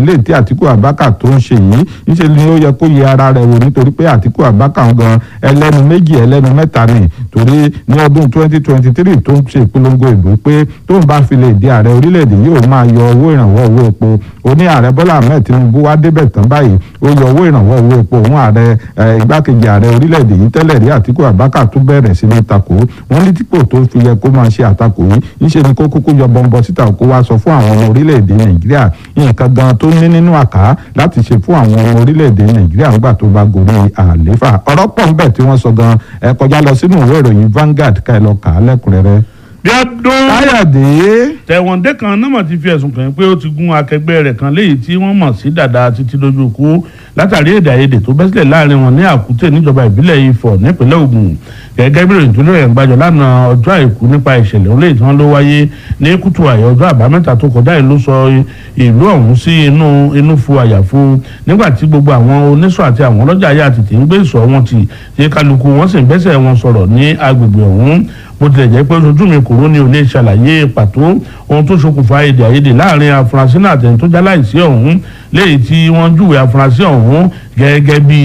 ilé tí Àtíkù Abubakar tó ń ṣe yìí níṣẹ́ ni ó yẹ kó yẹ ara rẹ̀ wò nítorí pé Àtíkù Abubakar gan ẹlẹ́nu méjì ẹlẹ́nu mẹ́ta ni torí ní ọdún 2023 tó ń ṣe ìpolongo ìbò pé tó ń bá fi lè di ààrẹ orílẹ̀-èdè yóò máa yọ owó ìrànwọ́ owó epo ó ní ààrẹ Bọ́lá Ahmed Tinubu wá débẹ̀ tán báyìí ó yọ owó ìrànwọ́ owó epo òun ààrẹ igbákejì ààrẹ orílẹ̀-èdè yìí tẹ́lẹ̀ rí Àtíkù Abubakar tún bẹ̀rẹ̀ sí ní takò wọ́n ní dípò tó fi yẹ kó máa ṣe àtakò yìí níṣẹ́ ni kó kúkú yọ bọ́ńbọ́ síta kó wá sọ fún àwọn ọmọ orílẹ̀-èdè Nàìjíríà nǹkan gan tó ní nínú àká láti ṣe fún àwọn ọmọ orílẹ̀-èdè Nàìjíríà nígbà tó bá gorí àléfà ọ̀rọ̀ pọ̀ ń bẹ̀ tí wọ́n sọ gan ẹ kọjá lọ sínú ìwé ìròyìn Vanguard ká ẹ lọ kà á lẹ́kùnrẹ́rẹ́. bí ọdún Káyọ̀dé tẹ̀wọ̀ndé kan náà mà ti fi ẹ̀sùn kàn pé ó ti gún akẹgbẹ́ rẹ̀ kan léyìí tí wọ́n mọ̀ sí dàda títí lójú kú látàrí èdè àìyedè tó bẹ́ sílẹ̀ láàrin wọn ní àkútè níjọba ìbílẹ̀ Ifọ̀ nípínlẹ̀ Ògùn gẹ́gẹ́ bí ìròyìn tó lóye gbàjọ lánàá ọjọ́ àìkú nípa ìṣẹ̀lẹ̀ olóyè tí wọ́n ló wáyé ní kùtù àyè ọjọ́ àbámẹ́ta tó kọjá yìí ló sọ ìlú ọ̀hún sí inú inú fu àyàfu nígbà tí gbogbo àwọn oníṣọ́ àti àwọn ọlọ́jà ayé àtìtì ń gbé ìṣọ́ wọn tì tí kálukú wọn sì ń bẹ́sẹ̀ wọn sọ̀rọ̀ ní agbègbè ọ̀hún bó tilẹ̀ jẹ́ pé ojú mi kúrò ní òní ṣàlàyé pàtó ohun tó ṣokùnfà èdè àìyedè láàrin afurasí náà àtẹni tó jáláìsí ọ̀hún léyìí tí wọ́n júwe afurasí ọ̀hún gẹ́gẹ́ bí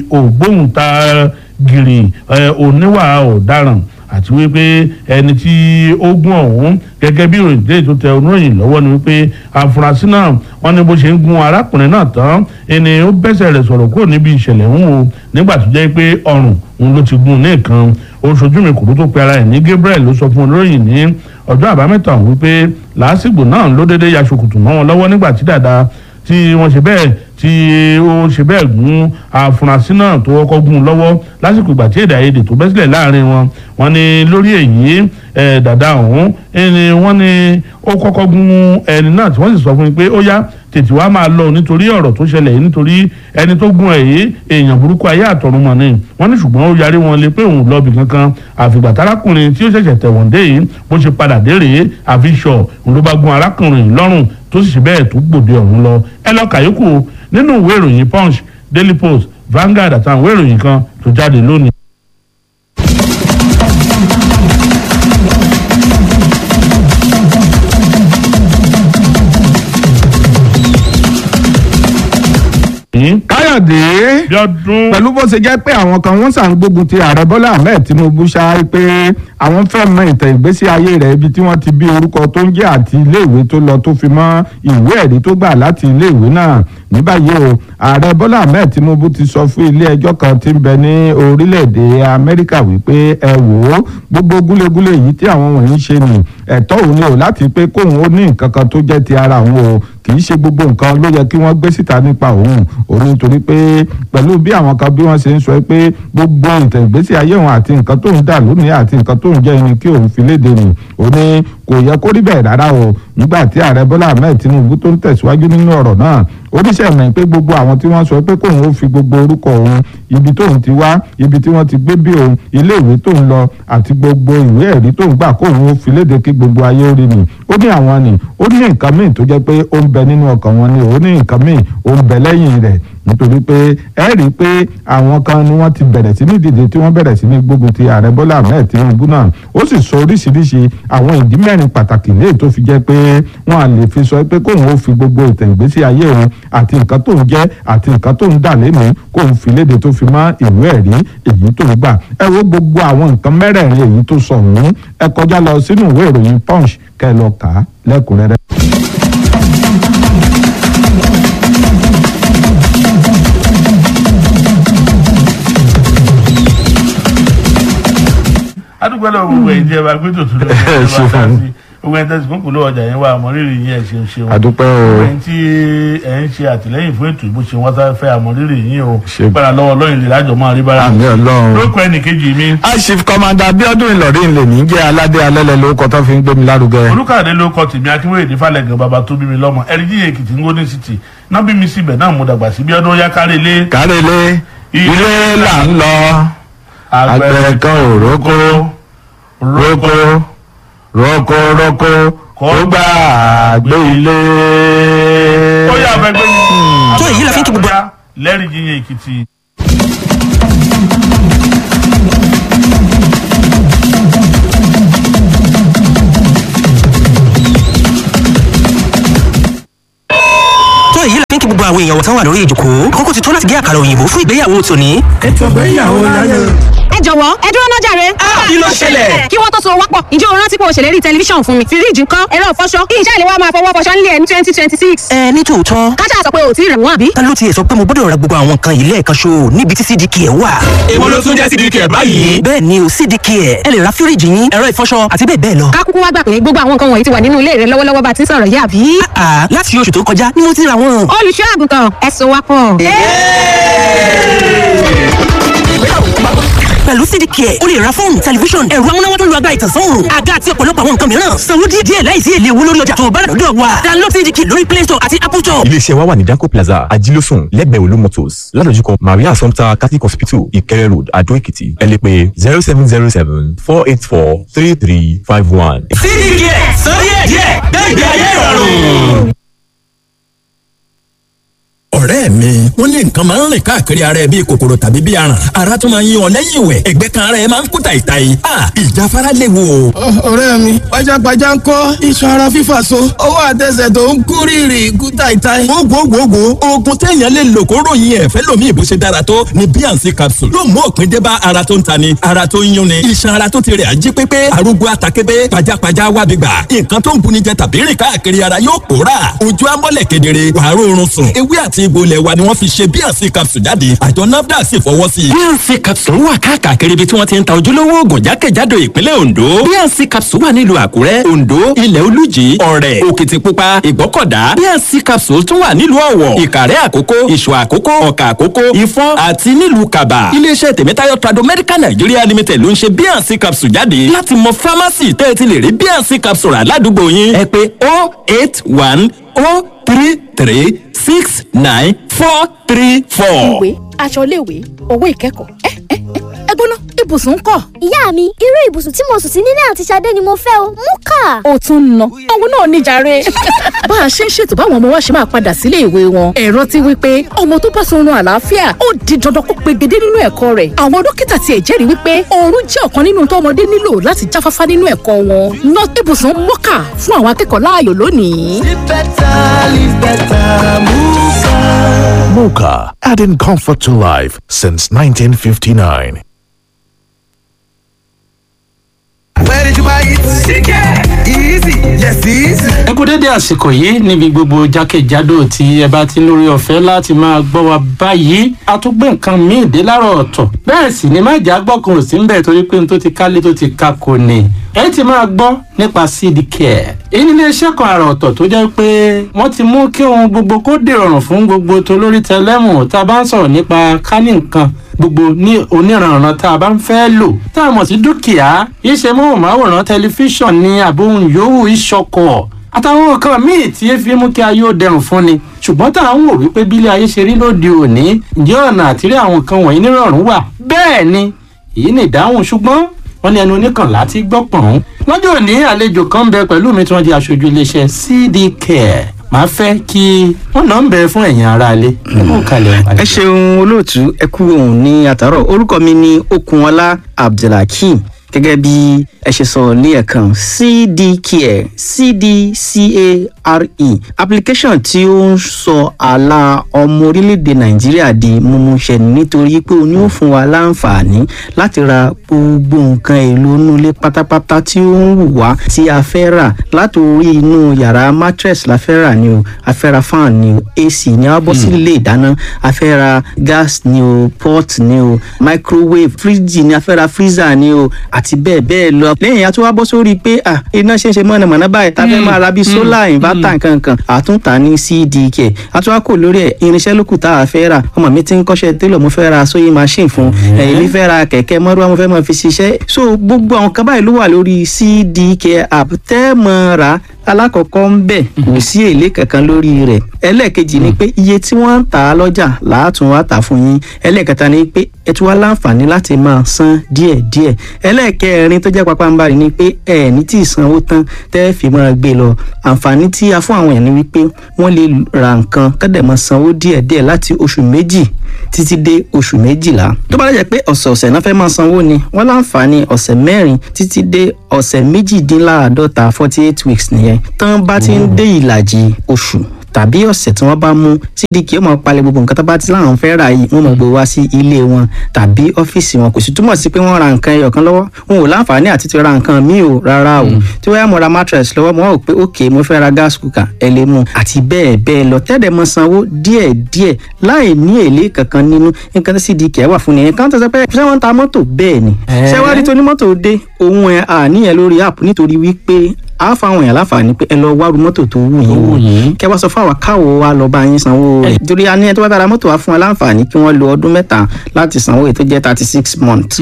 ògbóǹtarìgì oníwà ọ̀daràn àti wípé ẹni tí ó gún ọ̀hún gẹ́gẹ́ bí ìròyìn dé tó tẹ oníròyìn lọ́wọ́ ni wípé afurasí náà wọ́n ní bó ṣe ń gun arákùnrin náà tán ẹni ó bẹ́sẹ̀ rẹ̀ sọ̀rọ̀ kúrò níbi ìṣẹ̀lẹ̀ ń wo nígbà tó jẹ́ pé ọrùn òun ló ti gun ní nǹkan oṣooju mi kùrú tó pe ara ẹ̀ ní Gabriel ló sọ fún oníròyìn ní ọjọ́ àbámẹ́ta ọ̀hún wípé làásìgbò náà ló déédéé ya ṣòkòtò mọ́ wọn lọ́wọ́ nígbà tí dàda tí wọ́n ṣe bẹ́ẹ̀ tí ó ṣe bẹ́ẹ̀ gún afurasí náà tó kọ́kọ́ gún un lọ́wọ́ lásìkò ìgbà tí èdè àìyedè tó bẹ́ sílẹ̀ láàrin wọn wọ́n ní lórí èyí dàda ọ̀hún ẹni wọ́n ní ó kọ́kọ́ gún ẹni náà tí wọ́n sì sọ fún mi pé ó yá tètè wá máa lọ nítorí ọ̀rọ̀ tó ṣẹlẹ̀ yìí nítorí ẹni tó gún ẹ̀ yìí èèyàn burúkú ayé àtọ̀run mọ̀ ni wọ́n ní ṣùgbọ́n ó yarí wọn lé pé òun lọ́ọ̀bì kankan àfìgbà tárákùnrin tí ó ṣẹ̀ṣẹ̀ tẹ̀wọ̀n dé yìí bó ṣe padà dé rèé àfi ṣọ̀ òun ló bá gún arákùnrin lọ́rùn tó sì ṣe bẹ́ẹ̀ tó gbòde ọ̀hún lọ ẹ lọ kàyókù nínú ìwé ìròyìn punch daily post Vanguard àtàwọn ìwé ìròyìn kan tó jáde lónìí. Káyọ̀dé bí ọdún pẹ̀lú bó ṣe jẹ́ pé àwọn kan wọ́n sàn gbógun ti ààrẹ Bọ́lá Ahmed Tinubu ṣáá pé àwọn fẹ́ mọ ìtàn ìgbésí ayé rẹ̀ ibi tí wọ́n ti bí orúkọ tó ń jẹ́ àti iléèwé tó lọ tó fi mọ́ ìwé ẹ̀rí tó gbà láti iléèwé náà ní báyìí o ààrẹ Bọ́lá Ahmed Tinubu ti sọ fún ilé ẹjọ́ kan tí ń bẹ ní orílẹ̀-èdè Amẹ́ríkà wípé ẹ wò ó gbogbo gúlégúlé yìí tí àwọn wọ̀nyí ṣe nì ẹ̀tọ́ òun ni o láti pé kóun ó ní nǹkan kan tó jẹ́ ti ara òun o kì í ṣe gbogbo nǹkan ló yẹ kí wọ́n gbé síta nípa òun òun nítorí pé pẹ̀lú bí àwọn kan bí wọ́n ṣe ń sọ pé gbogbo ìtàn ìgbésí ayé òun àti nǹkan tó ń dà lónìí àti nǹkan tó ń jẹ́ ẹni kí òun fi léde nì òun ní kò yẹ kó rí bẹ́ẹ̀ rárá o nígbà tí ààrẹ Bọ́lá Ahmed Tinubu tó ń tẹ̀síwájú nínú ọ̀rọ̀ náà oníṣẹ́ mọ̀ pé gbogbo àwọn tí wọ́n sọ pé kóun ó fi gbogbo orúkọ òun ibi tóun ti wá ibi tí wọ́n ti gbé bí òun ilé ìwé tóun lọ àti gbogbo ìwé ẹ̀rí tóun gbà kóun ó fi léde kí gbogbo ayé ó rí ni ó ní àwọn ni ó ní nǹkan míì tó jẹ́ pé ó ń bẹ nínú ọkàn wọn ni ó ní nǹkan míì ó ń bẹ lẹ́yìn rẹ̀ nítorí pé ẹ rí i pé àwọn kan ni wọ́n ti bẹ̀rẹ̀ sí ní dìde tí wọ́n bẹ̀rẹ̀ sí ní gbógun ti ààrẹ Bọ́lá Ahmed Tinubu náà ó sì sọ oríṣiríṣi àwọn ìdí mẹ́rin pàtàkì léè tó fi jẹ́ pé wọ́n á lè fi sọ pé kóun ó fi gbogbo ìtàn ìgbésí ayé òun àti nǹkan tó ń jẹ́ àti nǹkan tó ń dà lẹ́nu kóun fi léde tó fi mọ́ ìwé ẹ̀rí èyí tó ń gbà ẹ wo gbogbo àwọn nǹkan mẹ́rẹ̀ẹ̀rin èyí tó sọ ọ̀hún ẹ kọjá lọ sínú ìwé ìròyìn Punch kẹ́ lọ kà á lẹ́kùnrẹ́rẹ́. adúgbò lọ gbogbo ẹ̀yin tí ẹ bá gbé tòtún lọ ẹ bá ṣe dá fún sí gbogbo ẹ̀yin tẹsí fún kùlọ ọjà yẹn wà àmọrírì yín ẹ ṣeun ṣeun àdúpẹ́ gbogbo o ẹ̀yin tí ẹ ń ṣe àtìlẹ́yìn fún ètò ìbò ṣe wọn sáré fẹ́ àmọrírì yín o Ṣe- gbára lọ́wọ́ lọyìn lè lájọ máa rí bára àmì Ọlọ́run. lóko ẹnì kejì mi Achief Commander Abiodun Ìlọrin lè ní jẹ́ aládé alẹ́lẹ̀ lórúkọ tó fi ń gbé mi lárugẹ. olùkàdé ló kọ tèmi akínwéyè ní falẹ̀gàn bàbá tó bí mi lọ́mọ ẹ̀ríjì èkìtì ń gómìnà city náà bí mi síbẹ̀ náà mo dàgbà sí bí ọdún yá kárí ilé kárẹ́lé ilé là ń lọ àgbẹ̀ kan ò rókó rókó rókó rókó kó gbà gbé ilé. ó yà fẹ́ gbé mi. tó èyí la fi ń kí gbogbo- lẹ́rìí jíyẹn èkìtì. tó èyí la fi ń kí kí gbogbo àwọn èèyàn wọ̀tán wà lórí ìjòkó àkókò ti tó láti gé àkàrà òyìnbó fún ìgbéyàwó tòní. ètò ìgbéyàwó láyé. ẹ jọ̀wọ́ ẹ dúró náà jàre. kí ló ṣẹlẹ̀? kí wọ́n tó so wápọ̀ ǹjẹ́ o rántí pé o ṣèlérí tẹlifíṣàn fún mi fíríjì ńkọ́ ẹ̀rọ ìfọṣọ kí iṣẹ́ ìléwọ́ máa fọwọ́ fọṣọ nílé ẹ̀ ní twenty twenty six. ẹ ní tòótọ́ kájà sọ pé o ò tí ì rẹ̀ wọ́n àbí. ta ló tiẹ̀ sọ pé mo gbọ́dọ̀ ra gbogbo àwọn nǹkan yìí lẹ́ẹ̀kan ṣo níbi tí cdk ẹ̀ wà. èwo ló tún jẹ́ sídìí kẹ̀ báyìí. bẹ́ẹ̀ ni o cdk ẹ̀ ẹ lè ra fíríjì yín ẹ̀rọ ìfọṣọ àti bẹ́ẹ̀ bẹ́ẹ̀ lọ. ká kúkú wá gbà pé gbogbo àwọn nǹkan wọ̀nyí ti wà nínú ilé rẹ lọ́wọ́lọ́wọ́ bá ti ń sọ̀rọ̀ yìí àbí. àà láti oṣù tó kọjá ni mo ti ra wọn. olùṣọ́ àgùntàn ẹ so wápọ̀. pẹ̀lú cdk ẹ̀ o lè ra fóònù tẹlifíṣọ̀n ẹ̀rọ amúnáwá tó ń lo agbára ìtànsán òòrùn àga àti ọ̀pọ̀lọpọ̀ àwọn nǹkan mìíràn sanwó díẹ̀ díẹ̀ láìsí èlé owó lórí ọjà tó o bá rà lọ́dọ̀ wa download cdk lórí play store àti apple store. iléeṣẹ́ wa wà ní danco plaza ajílósùn lẹ́gbẹ̀ẹ́ olú motors ládojúkọ maria assumpta catholic hospital ìkẹrẹ road adó èkìtì ẹ lè pè zero seven zero seven four eight four three three five one. sídìí kẹ̀ sọ díẹ̀ díẹ̀ gbẹ̀gbẹ̀ ayé ìrọ̀rùn. ọ̀rẹ́ mi wọ́n ní nǹkan máa ń rìn káàkiri ara ẹ bíi kòkòrò tàbí bíi aràn ara tún máa ń yí ọ lẹ́yìn ìwẹ̀ ẹ̀gbẹ́ kan ara ẹ máa ń kú tàìtàì a ìjáfara léwu o. ọ̀rẹ́ mi pajápajá ń kọ́ iṣan ara fífà so ọwọ́ àtẹsẹ̀ tó ń kú rírì kú táìtáì. gbogbogbò oògùn téèyàn lè lò kó ròyìn ẹ̀fẹ́ lomi ìbò ṣe dára tó ní bnc capsule yóò mú òpin dé bá ara tó ń ta ni ara tó ń yún ni iṣan ara tó ti rẹ̀ ají pépé arúgbó àtàkébé pajápajá wábi gbà nǹkan tó ń buni jẹ tàbí rìn káàkiri ara yóò pòórà ojú amọ́lẹ̀ kedere wàá rọrùn sùn ewé àti egbò ilẹ̀ wa ni wọ́n fi ṣe bnc capsule jáde àjọ nafdac sì fọwọ́ sí i. bnc capsule wà káàkiri ibi tí wọ́n ti ń ta ojúlówó oògùn jákèjádò ìpínlẹ̀ ondo bnc capsule wà nílùú àkúrẹ́ ondo ilẹ̀ olújì ọ̀rẹ́ òkìtìpupa ìgbọ́kọ̀dá bnc capsule tún wà nílùú ọ̀wọ̀ ìkàrẹ́ àkókó ìṣọ̀ àkókó ọ̀kà àkókó ìfọ́n àti nílùú kaba iléeṣẹ́ tèmítáyọ̀ trado medical nigeria limited ló ń ṣe bnc capsule jáde láti mọ pharmacy tẹ́ ẹ ti lè rí bnc capsule rà ládùúgbò yín ẹ pé oh eight one oh three three six nine four three four. ìwé aṣọ iléèwé owó ìkẹ́kọ̀ọ́ ẹ ẹ ẹ gbóná ibùsùn ń kọ́. ìyá mi irú ibùsùn tí mo sùn sí nílé àti Ṣadé ni mo fẹ́ o mú kà. ó tún ń ná òun náà níjàre. bá a ṣe ń ṣètò báwọn ọmọ wa ṣe máa padà sílé ìwé wọn ẹ̀rọ ti wí pé ọmọ tó bá sọrun àlàáfíà ó di dandan kó pegedé nínú ẹ̀kọ́ rẹ̀ àwọn dókítà tiẹ̀ jẹ́rìí wípé oorun jẹ́ ọ̀kan nínú tọ́mọdé nílò láti jáfáfá nínú ẹ̀kọ́ wọn ná ibùsùn mọ́kà fún àwọn akẹ́kọ̀ọ́ láàyò lónìí. live better live better muka. Mocha, adding comfort to life since 1959. where did you buy it. chicken easy yes easy. ẹ kú dédé àsìkò yìí níbi gbogbo jákèjádò tí ẹ bá ti lórí ọ̀fẹ́ láti máa gbọ́ wa báyìí a tún gbé nǹkan míì dé láàárọ̀ ọ̀tọ̀ bẹ́ẹ̀ sì ni májà gbọ́kùnrin sí ń bẹ̀ torí pé n tó ti kálé tó ti ka kò ní ẹ ti máa gbọ́ nípa seed care èyí ní iléeṣẹ́ kan àrà ọ̀tọ̀ tó jẹ́ pé wọ́n ti mú kí ohun gbogbo kó dìrọ̀rùn fún gbogbo tolórí tẹlẹ́mù tá a bá ń sọ̀rọ̀ nípa kání nǹkan gbogbo ní oníranran tá a bá ń fẹ́ lò tá a mọ̀ sí dúkìá iṣẹ́ móhùnmáwòrán tẹlifíṣàn ní àbóhùn yòówù ìṣọkọ̀ àtàwọn nǹkan míì tí efi mú kí ayé ó dẹrùn fún ni ṣùgbọ́n tá à ń wò wípé bílé ayé ṣe rí lóde òní ǹjẹ́ ọ̀nà àtìrí àwọn nǹkan wọ̀nyí nírọ̀rùn wà bẹ́ẹ̀ ni èyí ni ìdáhùn ṣùgbọ́n wọ́n ní ẹnu oníkànlá ti gbọ́ pọ̀n. lọ́jọ́ òní àlejò kan ń bẹ pẹ̀lú mi tí wọ́n di aṣojú iléeṣẹ́ cd care màá fẹ́ kí wọ́n náà ń bẹ fún ẹ̀yin aráalé. ẹ ṣeun olóòtú ẹ kú òun ní àtàrọ orúkọ mi ní okunọlá abdulhakeem gẹ́gẹ́ bí ẹ ṣe sọ ní ẹ̀kan cdcare cdcare application tí ó ń sọ àlà ọmọ orílẹ̀-èdè nàìjíríà di mímúṣẹ nítorí pé o ní ó fún wa láǹfààní láti ra gbogbo nǹkan èlò inú ilé pátápátá tí ó ń wù wá tí a fẹ́ rà látòrí inú yàrá mattress la fẹ́ rà ni o a fẹ́ ra fan ni o ac ni a bọ́ sí ilé ìdáná a fẹ́ ra gas ni o pot ni o microwave fridge ni a fẹ́ ra freezer ni o àti bẹ́ẹ̀ bẹ́ẹ̀ lọ. lẹ́yìn a tún wá bọ́ sórí pé à iná ṣe ń ṣe mọ̀nàmọ́ná báyìí tá a fẹ́ máa ra bíi solar inverter nkankan àtúntà ní cdk a tún wá kò lórí ẹ̀ irinṣẹ́ lókù tá a fẹ́ rà ọmọ mi ti ń kọ́ṣẹ́ télọ̀ mo fẹ́ ra sewing machine fún èmi fẹ́ ra kẹ̀kẹ́ mọ́rúwá mo fẹ́ máa fi ṣiṣẹ́ so gbogbo àwọn kan báyìí ló wà lórí cdk app tẹ́ mọ́ ra alákọ̀ọ́kọ́ ń bẹ̀ kò sí èlé kankan lórí rẹ̀ ẹlẹ́ẹ̀kejì ni pé iye tí wọ́n ń tà á lọ́jà làátún wá tà fún yín ẹlẹ́ẹ̀kẹta ni pé ẹ tún wá láǹfààní láti máa san díẹ̀díẹ̀ ẹlẹ́ẹ̀kẹrin tó jẹ́ pápánbarì ni pé ẹ ní tí ìsanwó tán tẹ́ fi máa gbé lọ àǹfààní tí a fún àwọn èèyàn ni wípé wọ́n lè ra nǹkan kọ́dẹ̀ máa sanwó díẹ̀díẹ̀ láti oṣù méjì títí dé oṣù méjìlá tó bá lè jẹ́ pé ọ̀sẹ̀ọ̀sẹ̀ náà fẹ́ máa sanwó ni wọ́n láǹfààní ọ̀sẹ̀ mẹ́rin títí dé ọ̀sẹ̀ méjìdínláàádọ́ta forty eight weeks nìyẹn tán bá ti ń dé ìlàjì oṣù tàbí ọ̀sẹ̀ tí wọ́n bá mú cdk ó máa palẹ̀ gbogbo nǹkan tó bá ti láwọn fẹ́ rà yìí wọ́n máa gbé wá sí ilé wọn tàbí ọ́fíìsì wọn kò sì túmọ̀ sí pé wọ́n ra nǹkan ẹyọ kan lọ́wọ́ wọn ò láǹfààní àti ti ra nǹkan míì o rárá o tí wọ́n yá mo ra mattress lọ́wọ́ mo rò pé ok mo fẹ́ ra gas cooker ẹ lè mú àti bẹ́ẹ̀ bẹ́ẹ̀ lọ tẹ́lẹ̀ mọ sanwó díẹ̀ díẹ̀ láì ní èlé kankan nínú nǹkan tí cdk wà fún nìyẹn kan tó sọ pé ṣé wọ́n ń ta mọ́tò bẹ́ẹ̀ ni ṣé wá rí tó ní mọ́tò dé ohun ẹ̀ àníyàn lórí app nítorí wípé a fáwọn èèyàn láǹfààní pé ẹ lọ wárú mọ́tò tó wù yín kẹ wá sọ fún àwa káwo wa lọ bá yín sanwó rẹ̀ torí a ní ẹ tó bá bára mọ́tò wa fún wa láǹfààní kí wọ́n lo ọdún mẹ́ta láti sanwó èyí tó jẹ́ thirty six months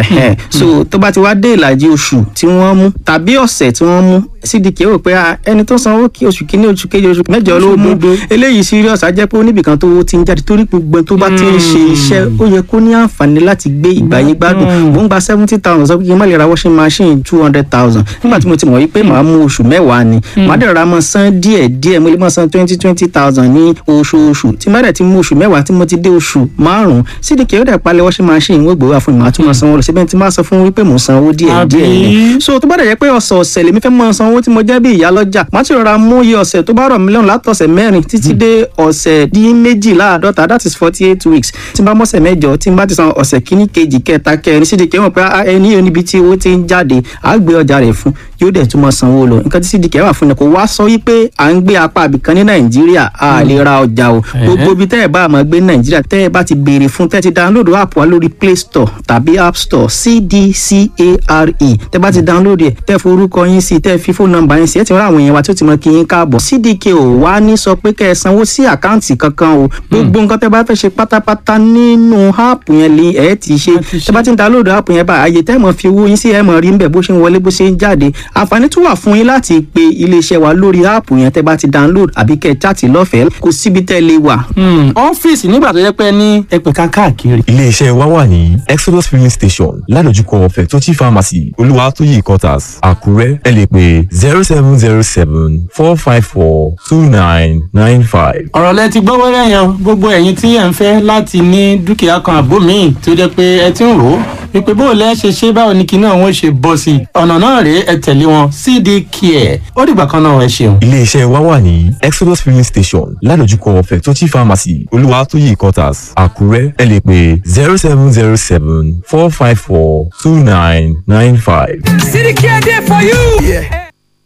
so tó bá ti wá dé ìlàjì oṣù tí wọ́n mú tàbí ọ̀sẹ̀ tí wọ́n mú cdk rò pé ẹni tó sanwó kí oṣù kínní oṣù kejì oṣù mẹ́jọ ló mú eléyìí serious á jẹ́ pé oníbìkan tó ti ń jáde torí gbogbo tó bá ti ń ṣe iṣẹ́ ó yẹ kó ní àǹfààní láti gbé ìgbàyé gbádùn mò ń gba seventy thousand sọ pé kí n má lè ra washing machine two hundred thousand nígbà tí mo ti mọ̀ wípé màá mú oṣù mẹ́wàá ni màá dẹ̀ ra mọ́ san díẹ̀ díẹ̀ mo lè mọ́ san twenty twenty thousand ní oṣooṣù tí má dẹ̀ ti mú oṣù mẹ́wàá tí mo ti dé oṣù márùn-ún cdk ó dẹ̀ palẹ̀ washing machine wọ́n gbowó àfọ̀n màá tún mọ́ sanwó lọ síbẹ̀ tí má sọ fún wípé mò ń sanwó díẹ̀ díẹ̀ ni so tó bá dẹ̀ jẹ́ pé ọ̀sẹ̀ ọ̀sẹ̀ lèmi fẹ́ mọ́ sanwó tí mo jẹ́ bí ìyá lọ́jà má ti rọra mú iye ọ̀sẹ̀ tó bá rọ̀ mí lọ́rùn látọ̀sẹ̀ mẹ́rin títí dé ọ̀sẹ̀ dín méjìláàdọ́ta that is forty eight weeks tí n bá mọ́sẹ̀ mẹ́jọ tí n bá ti san ọ̀sẹ̀ kíní kejì kẹta kẹrin cdk mọ̀ pé ẹni yóò níbi tí owó ti ń jáde àá gbé ọjà rẹ̀ fún yóò dẹ̀ tún mọ́ sanwó lọ nǹkan tí cdk wà fún ni kò wá sọ wípé à ń gbé apá àbìkan ní nàìjíríà a lè ra ọjà o gbogbo ibi tẹ́ ẹ̀ bá máa gbé ní nàìjíríà tẹ́ ẹ̀ bá ti béèrè fún tẹ́ ẹ ti download app wa lórí play store tàbí app store cdcare tẹ́ bá ti download ẹ̀ tẹ́ forúkọ yín sí tẹ́ fi fóònù nọ́mbà yín sí ẹ̀ ti rán àwọn èèyàn wa tí ó ti mọ kí yín káàbọ̀ cdk ò wá ní sọ pé kẹ́ ẹ sanwó sí àkáǹtì kankan o gbogbo nǹkan tẹ́ bá fẹ́ ṣe pátápátá nínú app yẹn lè ẹ̀ ti ṣe tẹ́ bá ti download app yẹn bá àyè tẹ́ mọ̀ fi owó yín sí ẹ̀ mọ̀ rí ń bẹ̀ bó ṣe ń wọlé bó ṣe ń jáde àǹfààní tún wà fún yín láti pe iléeṣẹ́ wa lórí áàpù yẹn tẹ́ bá ti download àbí kẹ́ ẹ chaàtì lọ́fẹ̀ẹ́ kò síbi tẹ́ lè wà. ọ́fíìsì nígbà tó yẹ pé ní ẹgbẹ̀ka káàkiri. iléeṣẹ́ wa wà ní exodus filling station ládojúkọ fẹ̀tọ́jì pharmacy olúwatóyè quarters àkúrẹ́ ẹ lè pè zero seven zero seven four five four two nine nine five. ọ̀rọ̀ lẹ ti gbọ́ wẹ́rẹ́ yẹn gbogbo ẹ̀yin tí ẹ̀ ń fẹ́ láti ní dúkìá kan àbó míì tó jẹ́ pé ẹ ti ń rò ó wípé bó o lẹ́ ṣe ṣe báwo ni kinní àwọn ṣe bọ́ sí i ọ̀nà náà rèé ẹ tẹ̀lé wọn cd care ó dìgbà kan náà ẹ ṣeun. iléeṣẹ́ wa wà ní exodus filling station ládojúkọ fẹ̀tọ́jì pharmacy olúwatóyè quarters àkúrẹ́ ẹ lè pè zero seven zero seven four five four two nine nine five. cd care dey for you. Yeah.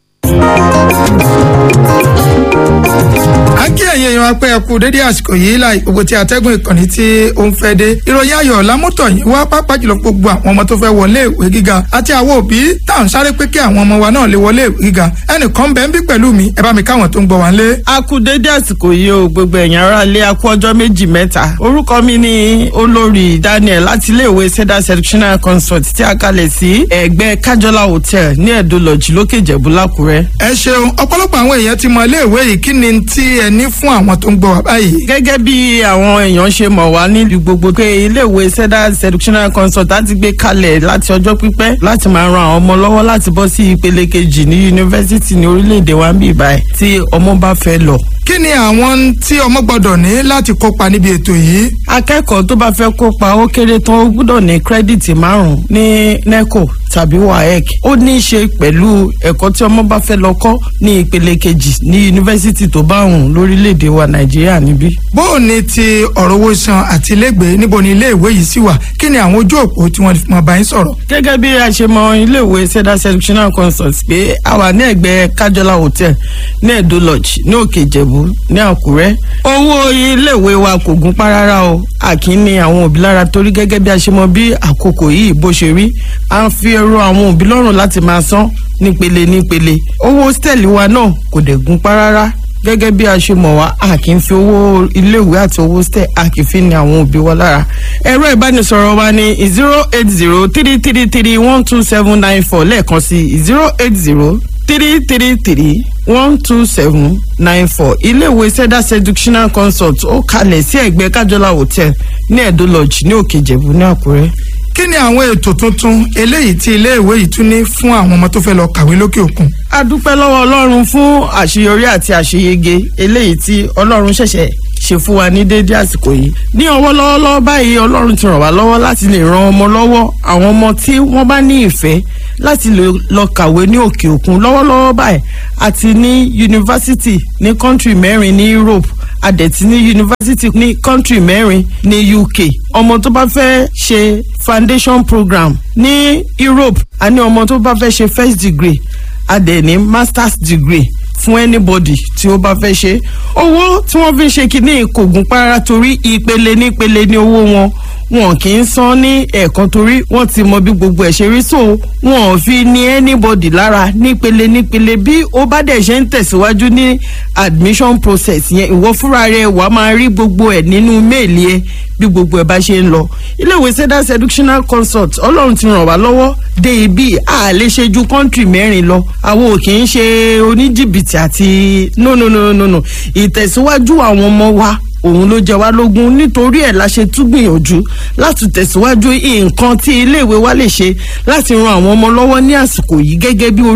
a kí ẹ̀yin èèyàn apẹ́ ẹ̀kú dédé àsìkò yìí láì gbogbo tí atẹ́gùn ìkànnì tí ó ń fẹ́ dé ìròyìn ayọ̀ lámútọ̀ yìí wá pápá jùlọ gbogbo àwọn ọmọ tó fẹ́ wọlé ìwé gíga àti àwọn òbí tá à ń sáré pé kí àwọn ọmọ wa náà lè wọlé ìwé gíga ẹnìkan bẹ́ẹ̀ ń bí pẹ̀lú mi ẹ bá mi káwọn tó ń gbọ́ wá lé. a kú dédé àsìkò yìí o gbogbo ẹ̀yàn ara lé a kú ọjọ́ méjì mẹ́ta orúkọ mi ni olórí daniel láti iléèwé seda sectional consult tí a kalẹ̀ sí ẹ̀gbẹ́ kájọlá hotel ní ẹ̀dọ́ lọ́jì lókè ìjẹ̀bú lákùrẹ́. ẹ ṣeun ọ̀pọ̀lọpọ̀ àwọn èèyàn ti mọ iléèwé yìí kí ni tí ẹ ní fún àwọn tó ń gbọ́ wá báyìí. gẹ́gẹ́ bí àwọn èèyàn ṣe mọ̀ wá nílùú gbogbo pé iléèwé seda seductional consult láti gbé kalẹ̀ láti ọjọ́ pípẹ́ láti máa ran àwọn ọmọ lọ́wọ́ láti bọ́ sí ìpele kejì ní yunifásitì ní orílẹ̀-èdè wa ń bì báyìí tí ọmọ bá fẹ́ lọ. kí ni àwọn tí ọmọ gbọ́dọ̀ ní láti kópa níbi ètò yìí. akẹ́kọ̀ọ́ tó bá fẹ́ kópa ó kéré tán ó gbọ́dọ̀ ní kírẹ́dìtì márùn-ún ní neco tàbí waec ó ní í ṣe pẹ̀lú ẹ̀kọ́ tí ọmọ bá fẹ́ lọ kọ́ ní ìpele kejì ní yunifásitì tó bá hùn lórílẹ̀‐èdè wa nàìjíríà níbí. bó o ní ti ọ̀rọ̀ owó san àti ilégbèé níbo ni iléèwé yìí sì wà kí ni àwọn ojú òpó tí wọ́n fi mọ̀ bá yín sọ̀rọ̀. gẹ́gẹ́ bí a ṣe mọ iléèwé seda sectional consult pé a wà ní ẹ̀gbẹ́ kájọlá hotel ní edo lodge ní òkè ìjẹ̀bú ní àkúrẹ́. owó iléèwé wa kò gún pa rárá o àkín ni àwọn òbí lára torí gẹ́gẹ́ bí a ṣe mọ bí àkókò yìí bó ṣe rí à ń fi ẹrọ àwọn òbí lọ́rùn láti máa san nípele nípele owó hostel wa náà kò dẹ̀ gún pa rárá gẹ́gẹ́ bí a ṣe mọ̀ wá a kì í fi owó iléèwé àti owó stẹ̀ a kì í fi ní àwọn òbí wa lára. ẹ̀rọ ìbánisọ̀rọ̀ wa ní zero eight zero three three three one two seven nine four lẹ́ẹ̀kan sí zero eight zero three three three one two seven nine four iléèwé seda seductional consult ó kalẹ̀ sí ẹ̀gbẹ́ kájọlá hotel ní ẹ̀dó lodge ní òkè ìjẹ̀bú ní àkúrẹ́ kí ni àwọn ètò tuntun eléyìí tí iléèwé yìí tún ní fún àwọn ọmọ tó fẹ́ lọ kàwé lókè òkun. a dúpẹ́ lọ́wọ́ ọlọ́run fún àṣeyọrí àti àṣeyege eléyìí tí ọlọ́run ṣẹ̀ṣẹ̀ ṣe fún wa ní déédé àsìkò yìí ní ọwọ́ lọ́wọ́lọ́wọ́ báyìí ọlọ́run ti ràn wá lọ́wọ́ láti lè ran ọmọ lọ́wọ́ àwọn ọmọ tí wọ́n bá ní ìfẹ́ láti lè lọ kàwé ní òkè òkun lọ́wọ́lọ́wọ́ báyìí àti ní yunifásitì ní kọ́ńtì mẹ́rin ní Europe adẹ̀tí ní yunifásitì ní kọ́ńtì mẹ́rin ní UK ọmọ tó bá fẹ́ ṣe foundation program ní Europe àní ọmọ tó bá fẹ́ ṣe first degree adẹ̀ ní masters degree fún anybody tí ó bá fẹ́ ṣe owó tí wọ́n fi ń ṣe kínní kò gún para torí ìpele nípele ní owó wọn wọn kì í san ní ẹ̀ẹ̀kan torí wọ́n ti mọ bí gbogbo ẹ̀ ṣe rí so wọn ò fi ní anybody lára nípele nípele bí ó bá dẹ̀ ṣe ń tẹ̀síwájú ní admission process yẹn ìwọ fúnra rẹ wàá máa rí gbogbo ẹ̀ nínú méèlì ẹ bí gbogbo ẹ̀ bá ṣe ń lọ iléèwé seda seductional consult ọlọ́run ti ràn wá lọ́wọ́ dé ibi a lè ṣe ju kọ́ńtì mẹ́rin lọ àwọn ò kì í ṣe oníjìbìtì àti no no no no no ìtẹ̀síwájú àwọn ọmọ wa òun ló jẹ wá lógún nítorí ẹ̀ la ṣe tún gbìyànjú láti tẹ̀síwájú nǹkan tí iléèwé wa lè ṣe láti ran àwọn ọmọ lọ́wọ́ ní àsìkò yìí gẹ́gẹ́ bí